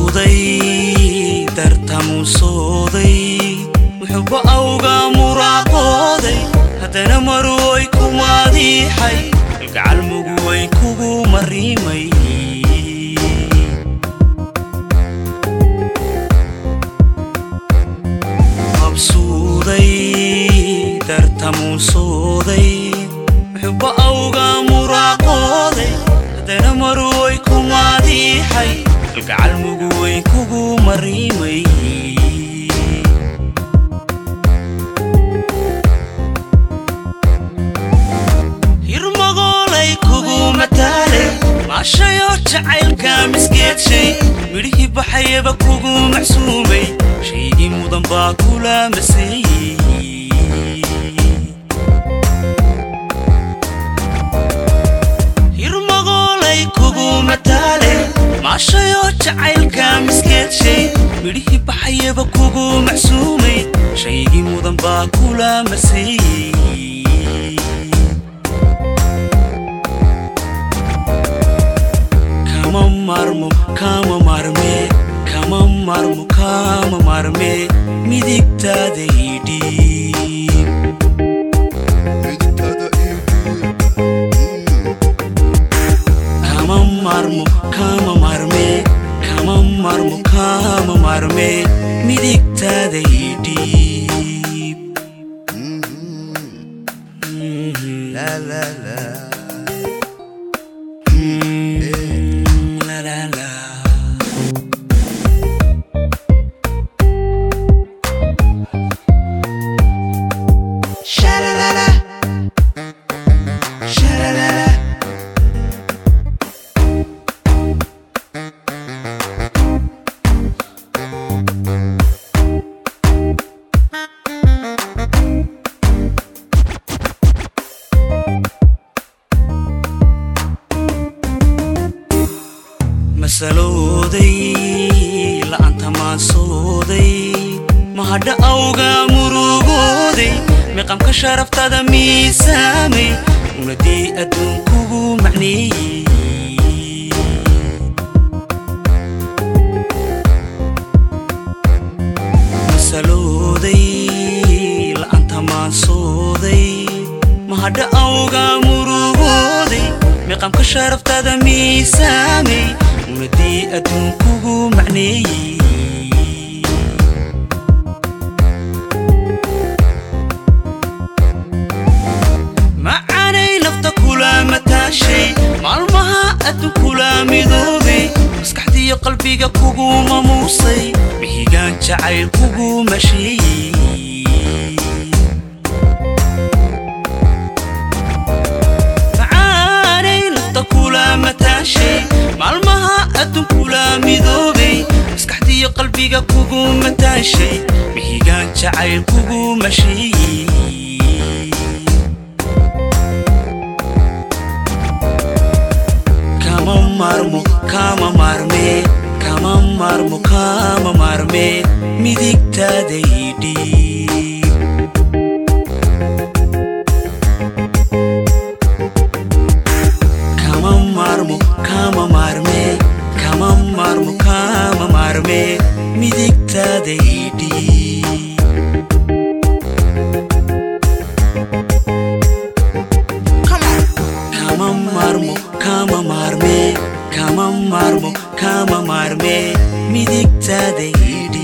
mabsuuday dartamuusooday muxuba awga muraaqooday haddana maruway ku maadiixay kalgacal muguway kugu mariimay mabsuuday dartamuusooday muxuba awga muraaqooday haddana maruway ku maadiixay kalgacal muguway kugu mariimay hirmagoolay kugu mataale maashayoo jacaylka misgeedshay midhihii baxayaba kugu macsuumay shaygii mudan baa kula maseeyey hirmagoolay kugu mataale maashayoo jacaylka misgeedshay midhihii baxayaba kugu macsuumay shaygii mudan baa kula maseeyey kama marmo kama marme kama marmo kama marme midigtaada idhiib midigtada ii kama marmo kama marme kama marmo kama marme midigtaada idhiib la la la la la la Sha-la-la-la. Sha-la-la-la. masalooday la'aanta maasooday mahadha awga murugooday miqamka sharaftada miisaamay unadii adduunkugu macneeyey masalooday la'aanta maasooday mahadha awga murugooday miqamka sharaftada miisaamay unadii adduunkugu macneeyey macaanay nafta kula mataashay maalmaha adduun kula midoobay maskaxdiiyo qalbiga kugu mamuusay mihigaan jacayl kugu masheeyey macaanay nafta kula mataashay maalmaha adduun kula midoobay maskaxdiiyo qalbiga kugu mataashay mihigaan jacayl kugu masheeyey kama marmo kama marme kama marmo kama marme midigtaada idhiib kama marmo kama marme kama marmo kama marme midigtaada idhiib Come on. kama marmo kama marme kama marmo kama marme midigtaada idhiib